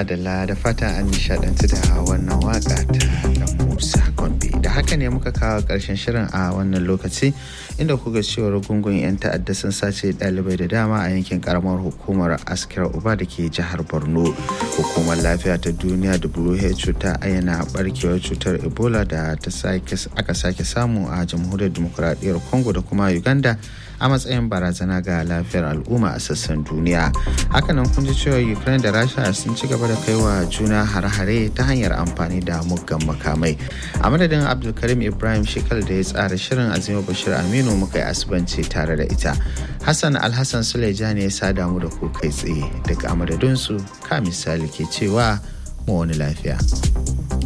madalla da fatan an nishadantu da wannan waka ta dan musa gombe da haka ne muka kawo karshen shirin a wannan lokaci inda kuga cewar gungun 'yan ta'adda sun sace dalibai da dama a yankin karamar hukumar askira uba da ke jihar borno hukumar lafiya ta duniya who ta ayyana barkewar cutar ebola da aka sake samu a jamhuriyar demokuraɗiyyar congo da kuma uganda a matsayin barazana ga lafiyar al'umma a sassan duniya hakanan kun ji cewa ukraine da rasha sun ci gaba da kaiwa juna hare-hare ta hanyar amfani da muggan makamai a madadin abdulkarim ibrahim shekal da ya tsara shirin azima bashir aminu muka yi asibanci tare da ita hassan alhassan suleja ne ya sada mu da ku kai tsaye daga amadadinsu ka misali ke cewa mu wani lafiya